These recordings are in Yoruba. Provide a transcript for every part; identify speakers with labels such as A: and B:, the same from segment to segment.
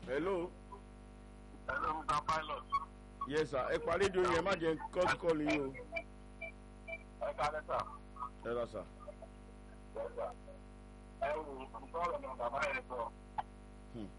A: hello
B: Hello, Mr. Pilot.
A: yes sir ẹ pa rédíò yẹn má jẹ́ kọ́ọ̀tù kọ́ọ̀lù yín o
B: Ẹ káalẹ́ sà.
A: ẹ lọ sà.
B: Yes, sir. Ẹ wò ó, sọ̀rọ̀ náà bàbá yẹn sọ.
A: Hmm.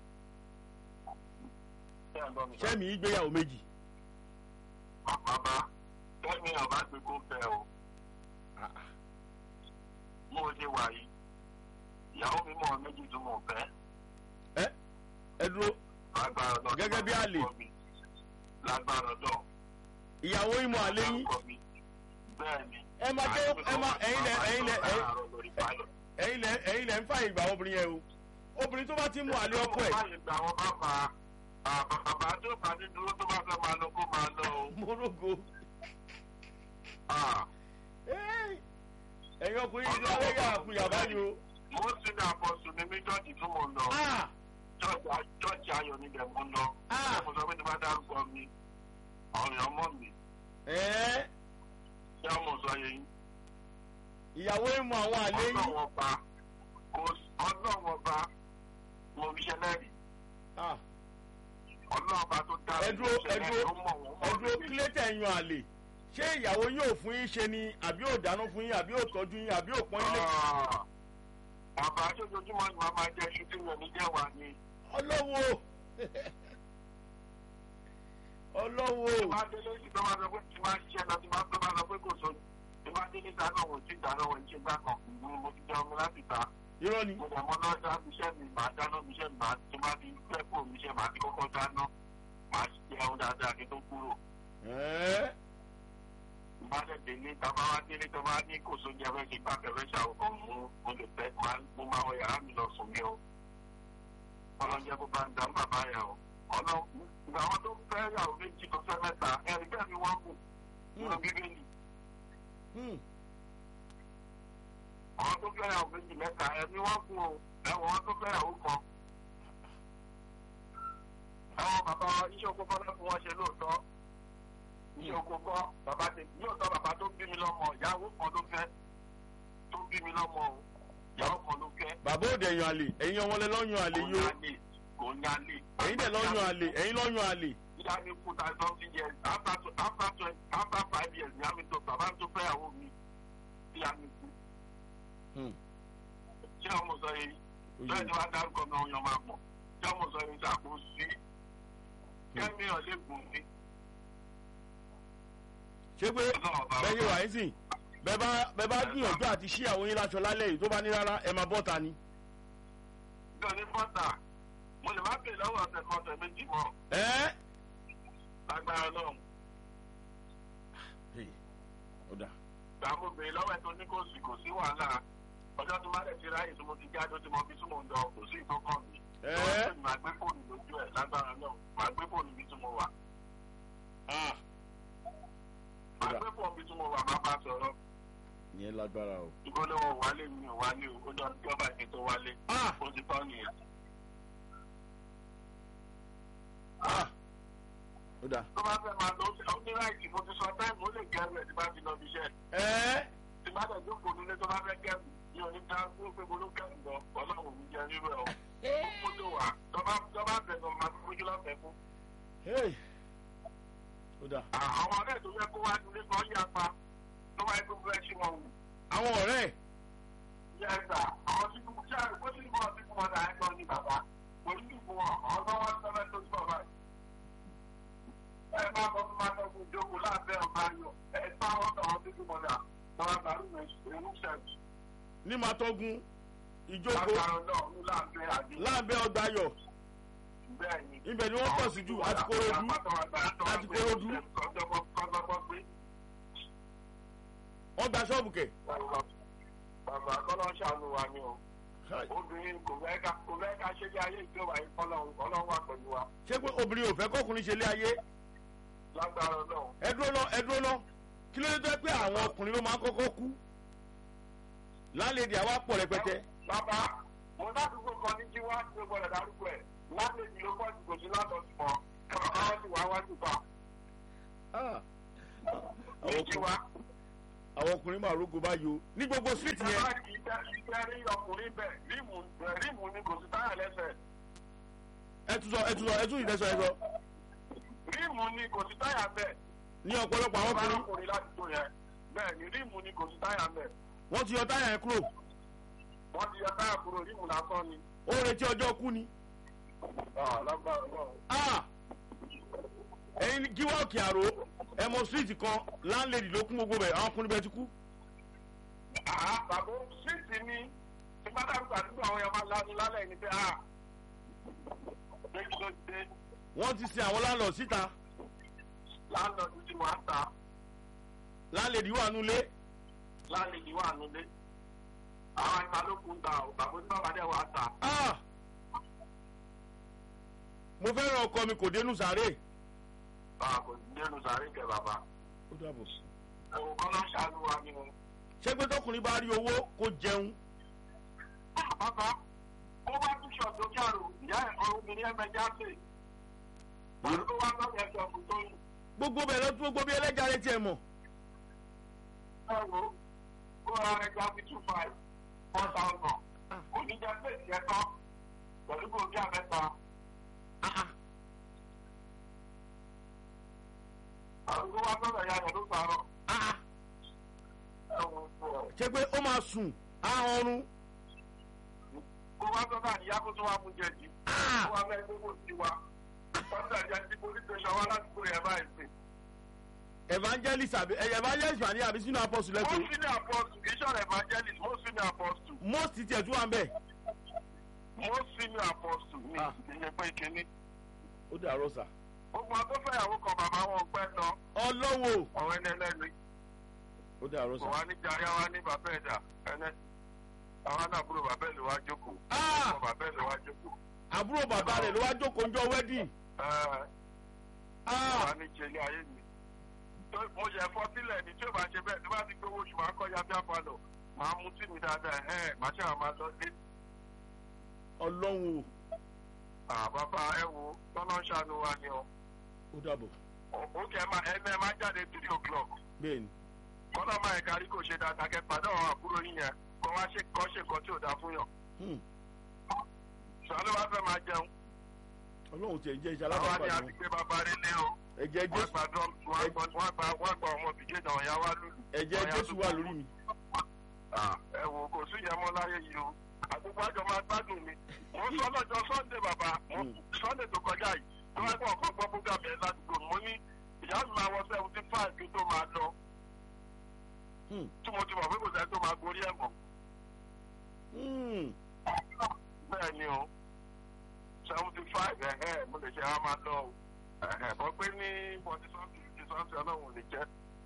B: Ṣé ẹ̀ ń gbọ́ mi sọ?
A: sẹ́mi ìgbéyàwó méjì
B: Bàbá, kẹ́mi ọ̀bá gbé kó fẹ́ o.
A: Ah, ah.
B: Mo ṣe wà yìí. Ìyàwó mi mọ̀ méjì tó mọ̀ fẹ́.
A: ẹ ẹ dúró
B: Lágbára náà.
A: Gẹ́gẹ́ bí àlè.
B: Lágbára náà.
A: ìyàwó yín mọ àlẹ́ yín
B: Bẹ́ẹ̀ni.
A: ẹ máa jẹ́ ẹ máa ẹ̀yin lẹ ẹ̀yin lẹ ẹ̀yin lẹ ẹ̀yin lẹ ń fààyè gbà obìnrin yẹn o obìnrin tó bá ti mú àlẹ́ ọkọ ẹ̀
B: Báyìí gba àwọn bàbá bàbá tó bá ní dúró tó bá fẹ́ máa lọ kó máa lọ o.
A: morogo
B: Ah.
A: Ẹ́, ẹ̀yin ọkùnrin yìí ti wọlé yà àkúyà báyìí o
B: mo sì ní àpọ̀sùn ní mí jọ́ọ̀jì tí mo lọ
A: Ah,
B: jọ́ọ̀jì ayọ̀ níbẹ̀ mo lọ
A: Ah.
B: mo sọ pé tí bá dárúkọ mi ọ̀rẹ́ ọmọ mi
A: ẹ́,
B: ṣé ọmọ sọ yẹn
A: ìyàwó yín mọ àwọn àlẹ́ yín
B: ọlọ́wọ́ bá ọlọ́wọ́ bá mo fi ṣẹlẹ̀ rí
A: Ah,
B: ọlọ́wọ́ bá tó dá
A: ẹ dúró ẹ dúró ẹ dúró
B: mi.
A: kílẹ̀tẹ̀ yan àlè ṣé ìyàwó yóò fún yín ṣe ni àbí ò dáná fún yín àbí ò tọ́jú yín àbí ò pọ́n yín lé
B: bàbá aṣojoojúmọ́ ni màá máa jẹ iṣu tí mi ò ní jẹ́ wà ní.
A: ọlọ́wọ́ ọlọ́wọ́
B: tí máa délé sí tó máa sọ pé tí máa ṣiṣẹ́ lọ tí máa tó máa sọ pé kò so tí máa délé dáná wò tí dáná wò tí gbà kan ìlú mo ti jẹun mi láti ta
A: irọ́ ni
B: mo dẹ̀ mọ́ náà dá iṣẹ́ mi màá dáná mi iṣẹ́ mi màá tí máa di fẹ́ kó mi iṣẹ́ màá ti kọ́kọ́ dáná màá jẹun dáadáa kí tó kúrò.
A: ẹ́
B: bá dẹ̀ délé tábà wá délé tó máa ní kò so jẹ fẹ́ ṣe gbà fẹ́ ṣàwòkọ́ mú mo lè fẹ́ mo máa wọ yàrá mi lọ sùn mí o. ọlọ́jẹ́ kó bá ń dá bàbá yà o. ọlọ́run ìgbà àwọn tó fẹ́ yàwó méjì tó fẹ́ mẹ́ta ẹ̀rí bẹ́ẹ̀ ni wọ́n kù nínú bíbélì.
A: Hmm.
B: àwọn tó fẹ́ yàwó méjì mẹ́ta ẹ̀mí wọ́n kù o ẹ̀wọ̀n wọn tó fẹ́ yàwó kan. àwọn bàbá iṣẹ́ oko kọ́ lẹ́kùn wọn ṣe lóòótọ́. iṣẹ́ oko kọ́ bàbá tẹ lóòótọ́ bàbá tó bí mi lọ́mọ ìyàwó kan ló fẹ́ tó bí mi lọ́mọ o ìyàwó kan ló fẹ́.
A: bàbá òde yan àlè ẹ̀yin ọmọ lẹ lọ́yàn àlè yìí o
B: kò ní alẹ́.
A: ẹ̀yin dẹ̀ lọ́yàn àlè ẹ̀yin lọ́yàn àlè
B: ìyá mi kú ta something years after two after twenty after five years ìyá mi tó bàbá tó fẹ́ yàwó mi ìyá mi kú.
A: Hmm.
B: ṣé ọmọ sọ yìí
A: Oye.
B: bẹ́ẹ̀ ni wàá dárúkọ mi ọ̀yàn máa pọ̀ ṣé ọmọ sọ yìí ṣàkóso sí kẹ́mi ọ̀lẹ́gùn mi.
A: ṣé pé bẹ́ẹ̀ yé wà yín sìn bẹ́ẹ̀ bá bẹ́ẹ̀ bá gbìyànjú àti ṣí àwọn yín láṣọ lálẹ́ yìí tó bá ní rárá ẹ máa bọ́ta ni.
B: bí ọ̀ní bọ́tà mo lè má pè lọ́wọ́ ọ̀sẹ̀ kan ọ̀sẹ̀ méjì mọ́
A: ẹ́
B: lágbára náà
A: Hey, ó dà
B: gbà mo bèrè lọ́wọ́ ẹ̀ tó ní kò sí kò sí wàhálà ọjọ́ tó má lẹ̀ ti ráyè tó mo ti jáde ó ti mọ bí tí mò ń lọ kò sí ìtọ́kàn mi.
A: ẹ́
B: màá gbé fóònù lójú ẹ̀ lágbára náà màá gbé fóònù bí tí mo wà.
A: ah
B: màá gbé fóònù bí tí mo wà má bá sọ̀rọ̀.
A: ìyẹn lágbára o.
B: ìgbọ́lọ́wọ́ wálé mi ò wálé o ó jọ bí ọba ìpín tó wálé.
A: ah
B: ó ti tọ́ nìyẹn.
A: ah ó dà
B: tó bá fẹ́ máa lọ ó ní láìsí mo ti sọ táìmù ó lè gẹ́rù ẹ̀ tí bá ti lọ bí iṣẹ́.
A: ẹ́
B: tí bá dẹ̀ jókòó nílé tó bá fẹ́ gẹ́rù ní oníta fún pé mo ló gẹ́rù lọ ọlọ́run mi jẹ rírọ̀ ẹ̀ o. ó kó tó wà tó bá tó bá bẹ̀ lọ máa fi fojú lọ́fẹ̀ẹ́ fún.
A: hey ó dà
B: àwọn ọ̀rẹ́ tó yẹ kó wá nílé kan yá pa tó wáyé tó fẹ́ ṣí wọn wù.
A: àwọn ọ̀rẹ́ ẹ̀
B: yẹ́sà àwọn tí kò tí àrùkọ́ tí kò tí kò wọ́n dà ẹ́ lọ ní bàbá kò ní kí wọ́n àwọn tó wọ́n sọ́fẹ́ tó tí bàbá yìí. ẹ máa bọ́ fún máa tọ́kùn ìjókòó láàbẹ̀ ọ̀gá yọ ẹ bá wọn tọ̀ wọn tí kò wọ́n dà lọ́wọ́ bàrú ìrú sẹ́ẹ̀tì.
A: ní màtọ́gun ìjókòó
B: lágbára náà ní láàbẹ̀ àdé.
A: láàbẹ̀ ọgbà ayọ̀
B: bẹ́ẹ̀ ni.
A: ibẹ̀ ni wọ́n pọ̀ sí jù àti korodu àti korodu wọ́n gba ṣọ́ọ̀bù kẹ̀.
B: Bàbá kọ́lọ́ ṣàánú wa ni o. Obìnrin kò fẹ́ ká kò fẹ́ ká ṣe bí ayé ìjọba yìí kọ́lọ́ kọ́lọ́ wà pẹ̀lú wa.
A: ṣé pé obìnrin ò fẹ́ kọ́kùnrin ṣe lé ayé
B: Lágbára náà.
A: ẹ dúró lọ ẹ dúró lọ kí ló dé tó pé àwọn ọkùnrin ló máa ń kọ́kọ́ kú lálẹ́dì àwa pọ̀ rẹpẹtẹ
B: Bàbá mo ládùúgbò kan ní jí wá sí ọgbọ́dọ̀ dárúkọ ẹ̀. Lálejò ló pọ̀ jù kò sí látọ̀ sí mọ́. Bàbá wọn ti wá wájú pa.
A: Ah,
B: Ní
A: àwọn
B: jí
A: ọkùnrin-
B: wá.
A: àwọn ọkùnrin máa rógo báyìí o ní gbogbo street yẹn
B: Bàbá kì í tẹ́ kì í tẹ́ rí ọkùnrin bẹ̀ rímù rímù ni kò sí táyà lẹ́sẹ̀.
A: ẹ ẹ tún sọ ẹ tún sọ ẹ tún ìdẹ́sọ ẹ sọ
B: ríìmù ni kò sí táyà bẹ́ẹ̀.
A: ní ọ̀pọ̀lọpọ̀ àwọn ọkùnrin
B: ọkùnrin ládùúgbò yẹn bẹ́ẹ̀ ni ríìmù ni kò sí táyà bẹ́ẹ̀.
A: wọ́n ti yọ táyà yẹn kúrò
B: wọ́n ti yọ táyà kúrò ríìmù lásán ni.
A: ó retí ọjọ́ kú ni.
B: Ah, lágbára náà.
A: Ah! ẹ̀yin kí wọ́ọ̀kì àrò ẹ̀mọ street kan láńlẹ́dì ló kún gbogbo bẹ̀ àwọn ọkùnrin bẹ̀ ti kú.
B: Ah, bàbá síìtì ni tí bá dàgbà àdúgbò àwọn yẹn máa lánú lálẹ́ ní pé ah ṣé kí ló dé
A: wọ́n ti sin àwọn láńlọ́ síta
B: láńlọ́ọ̀dù tí wọ́n á ta
A: láńlẹ́dì wà nulẹ̀
B: láńlẹ́dì wà nílé. àwọn ìta ló kún ta ò bàbá tí bàbá dẹ̀ wà á ta.
A: Ah! mo fẹ́ràn ọkọ mi kò dénú sáré.
B: Ah, kò sí nínú sàárè kẹ bàbá.
A: ó dàbọ̀.
B: ẹ̀wọ̀n kan náà ṣàánú wa ni wọn.
A: ṣé pé tọkùnrin bá rí owó kó jẹun
B: bàbá ó bá tún ṣọ̀tò kí àrò ìyá ẹ̀kọ́ obìnrin ẹ̀mẹ̀já sè. wọ́n tó wá lọ́wọ́ ẹ̀ṣọ́ fún tó yìí.
A: gbogbo bẹ̀ lọ gbogbo bí ẹlẹ́jà rẹ tiẹ̀ mọ̀.
B: ẹ wo kó ra ẹja fi two five four thousand. kò ní jẹ́ pé ìṣẹ́ tán pẹ̀lú kò bí àmẹ́ta. àdúgbò wa sọ̀rọ̀ ìyá rẹ̀ ló sàárọ̀. ẹ wo bọ̀.
A: ṣé pé ó máa sùn ahọ́run.
B: kó wá sọ́dọ̀ àníyá kó tó wá fún jẹ̀jì. kó wá bẹ́ẹ̀ gbogbo sí wa. sọ́dọ̀ àjẹ́ tí police station wá láti kúrò ẹ̀ báyìí sí.
A: evangelist àbí evangelist wà ní àbí sínú apostle
B: most
A: lẹ́kọ̀ọ́
B: senior apostle kì í ṣọ̀rọ̀ evangelist most senior apostle
A: most tiẹ̀ tún wà ń bẹ̀.
B: most senior apostle ni
A: Ah.
B: ìyẹn pé kínní.
A: ó dàrọ́ sà.
B: gbogbo àwọn tó fẹ́yàwó kan bàbá wọn pẹ́ lọ
A: ọlọ́wọ́
B: ọ̀rọ̀ ẹni ẹlẹ́ni
A: ó dàrọ́
B: kò
A: sà.
B: wá ní jàre àwa ní bàbá ẹ̀dá ẹni àwọn àdàbúrò bàbá ẹ̀ ló wá jókòó
A: Ah!
B: ọmọ bàbá ẹ̀ ló wá jókòó.
A: àbúrò bàbá rẹ̀ ló wá jókòó ń jọ wedding.
B: Ẹ,
A: Ah!
B: wà ní jẹlé ayé mi. Tó- mo ṣe fọ́ sílẹ̀ ní tí ó bá ṣe bẹ́ẹ̀ tí bá ti gbowó oṣù máa kọ́ ya bí àpàlọ̀ máa mú tí mi dáadáa ẹ̀ máa ṣe àwọn máa lọ dé.
A: ọlọ́wọ́
B: Ah, bàbá ẹ wo tọ́lá ń ṣàánú wa ni ọ.
A: ó dàbọ̀
B: ó kẹ́ ẹ máa ẹni ẹ máa jáde three o'clock.
A: bẹ́ẹ̀ ni.
B: kọ́lá máa ẹ̀ka rí kò ṣe dáadáa kẹ́ pàdé àwọn àbúrò yín yẹn kọ́ wá ṣe kọ́ ṣe nǹkan tí ò dáa fún yàn.
A: Hmm.
B: sọ́lá wá fẹ́ máa jẹun.
A: ọlọ́run tiẹ̀ jẹ́ iṣẹ́
B: àwọn ni
A: alábàápàdé
B: àti pé bàbá rẹ lé o.
A: ẹ̀jẹ̀
B: wọ́n
A: jésù
B: gba drum wọ́n gba wọ́n gba wọ́n gba ọmọ bìjẹ́ náà ọ̀yá wá lùlù.
A: ẹ̀jẹ̀
B: ọ̀yá
A: jésù
B: tó
A: wà
B: kù.
A: lórí mi.
B: Ah, ẹ wò kò sí ìyẹn mọ́ láyé yìí o àgbègbè àjọ máa gbádùn mi mo ń sọ lọ́jọ́ sunday bàbá mo
A: Mm.
B: sunday tó kọjá yìí tó wá gbọ́ ọ̀kan gbọ́ búgà bẹ́ẹ̀ ládùúgbò mo ní ìyá mi máa wọ seventy five kí n tó máa lọ
A: Hmm.
B: tí mo ti mọ̀ pé kò sẹ́ni tó máa gorí ẹ̀ mọ́
A: Hmm.
B: bẹ́ẹ̀ ni o seventy five ẹ̀hẹ́ mo lè ṣe á máa lọ o ẹ̀hẹ́ bọ́ pé ní forty something fifty something ọlọ́run ò lè jẹ́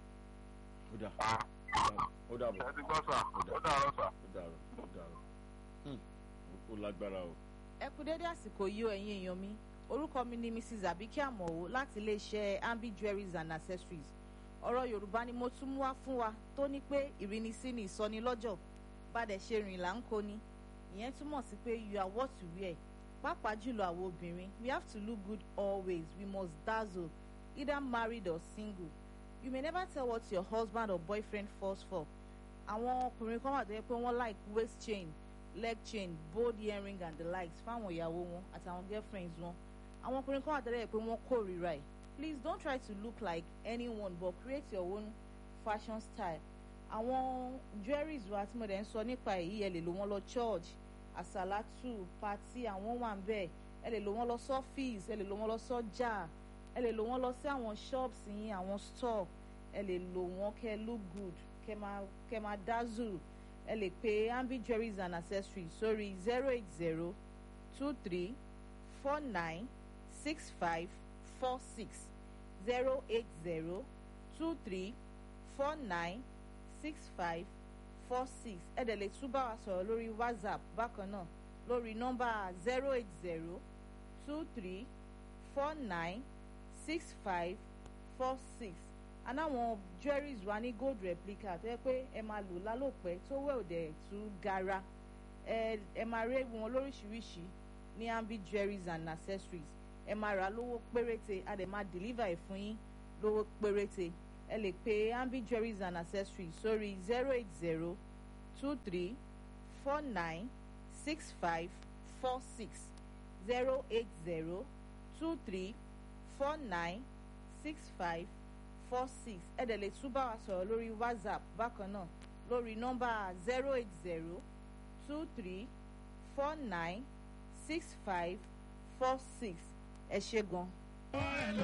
A: ó dà
B: ah
A: ó dàbọ̀
B: ẹ ti gbọ́ sà ó dàárọ̀ sà.
A: ó dàrọ̀ ó dàrọ̀ Hmm. ó lágbára o.
C: ẹ kú dédé àsìkò yìí o ẹ̀yin èèyàn mi orúkọ mi ni mrs abike amowo láti iléeṣẹ́ ambi jewelries and accessories ọ̀rọ̀ yorùbá ni mo tún mú wá fún wa tó ní pé ìrínisí ni ìsọnilọ́jọ̀ bàdẹ̀ ṣe rìn là ń kó ni ìyẹn túmọ̀ sí pé you are what you wear pàápàá jùlọ àwọn obìnrin we have to look good always we must dazzle either married or single you may never tell what your husband or boyfriend falls for àwọn ọkùnrin kan wà tó yẹ pé wọ́n like waist chain leg chain bold earring and the likes fáwọn ìyàwó wọn àtàwọn girlfriends wọn àwọn ọkùnrin kan wà tẹ́lẹ̀ pé wọ́n kórìíra ẹ̀ please don't try to look like anyone but create your own fashion style àwọn jewelries wa tí mo dẹ̀ ń sọ nípa èyí ẹ lè lò wọ́n lọ church àsàlátù party àwọn wà ń bẹ̀ ẹ lè lò wọ́n lọ sọ́fíìs ẹ lè lò wọ́n lọ sọ́jà ẹ lè lò wọ́n lọ sí àwọn shops yín àwọn store ẹ lè lò wọ́n kẹ́ look good kẹ́ máa kẹ́ máa dazzle ẹ lè pe ambi jewelries and accessories sórí zero eight zero two three four nine six five four six zero eight zero two three four nine six five four six ẹ dẹ̀ lè tún bá wa sọ̀rọ̀ lórí whatsapp bákan náà lórí nọ́mbà zero eight zero two three four nine six five four six anáwọn jewelries wa ní gold replica tó yẹ pé ẹ máa lò lálòpẹ́ tó wẹ̀ òdẹ̀ tú gara ẹ ẹ máa rí wọn lóríṣiríṣi ní ambi jewelries and accessories ẹ máa rà á lówó péréte a dẹ̀ máa deliver ẹ̀ fún yín lówó péréte ẹ lè pe ambi jewelries and accessories sórí zero eight zero two three four nine six five four six zero eight zero two three four nine six five four six ẹ dẹ̀ lè tún bá wa sọ̀rọ̀ lórí whatsapp bákan náà lórí nọ́mbà zero eight zero two three four nine six five four six ẹ ṣe gan.